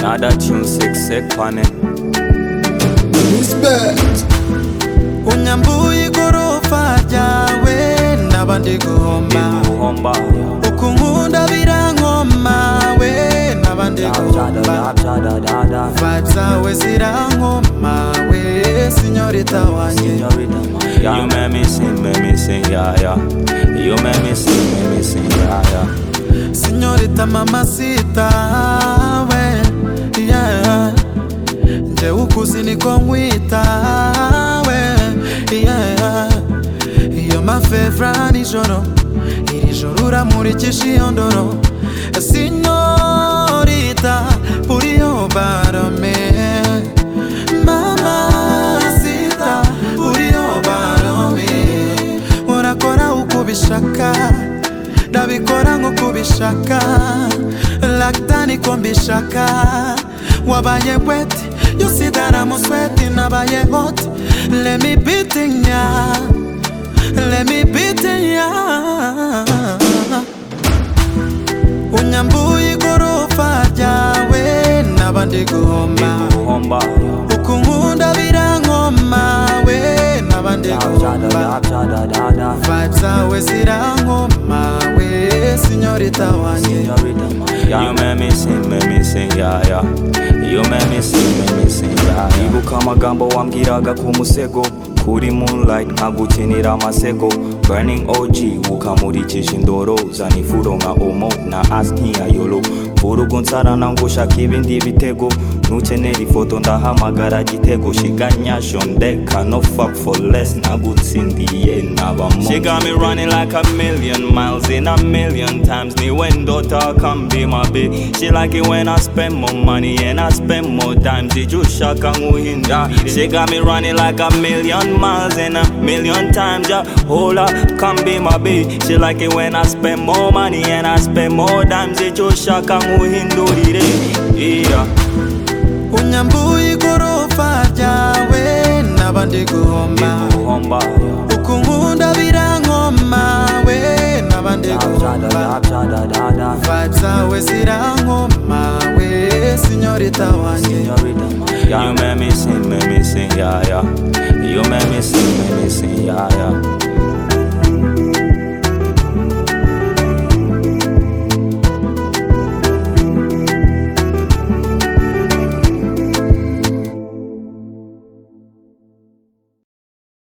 nada chimseksekwane unyambuye igorofa ryawe ndaba ndigomba ikuhomba ukunkunda birankoma we ndaba ndigomba dadadadadada vibes zawe zirankoma we sinyorita wanjye Yeah. You make me sing, make me sing, yeah, yeah. You make me sing, make me sing, yeah, yeah. sinyorita mamasita we yeah. njyewe ukuzi niko nkwita we yeah. iyo mafevra nijoro iri joro uramurikisha iyo ndoro sinyorita uriyo barame mamasita uriyo barame urakora uko ubishaka ndabikora nk'uko ubishaka lagda niko mbishaka wabaye weti yusidara musweti nabaye hot lemi bitinya lemi bitinya unyambuye igorofa ryawe ndaba ndigomba Ikuhomba. ukunkunda birankoma we ndaba ndigomba Dadadadadadada. vibes zawe zirankoma we sinyorita wanjye Yeah. You make me sing, make me sing, yeah, yeah. You make me sing, make me sing, yeah, yeah. Ibuka amagambo wambwiraga ku musego kuri moonlight nkagukinira amasego burning og ukamurikisha indoro uzana ifuro nka omo na asni ya yolo vurugu nsarana ngushaka ibindi bitego nukenera ifoto ndahamagara gitego shiganyasho ndeka no fuck for less nagutsindiye nabamo She got me running like a million miles in a million times ni when daughter can be my bitch She like it when I spend more money and I spend more times ijushaka nk'uhinda She got me running like a million miles in a million times yeah Hold up, come be my bitch She like it when I spend more money and I spend more times ijushaka nk'uhindurire Yeah unyambuye igorofa ryawe ndaba ndigomba Ikuhomba ukunkunda birankoma we ndaba ndigomba vibes zawe zirankoma we sinyorita wanjye You make me sing, make me sing, yeah, yeah. You make me sing, make me sing,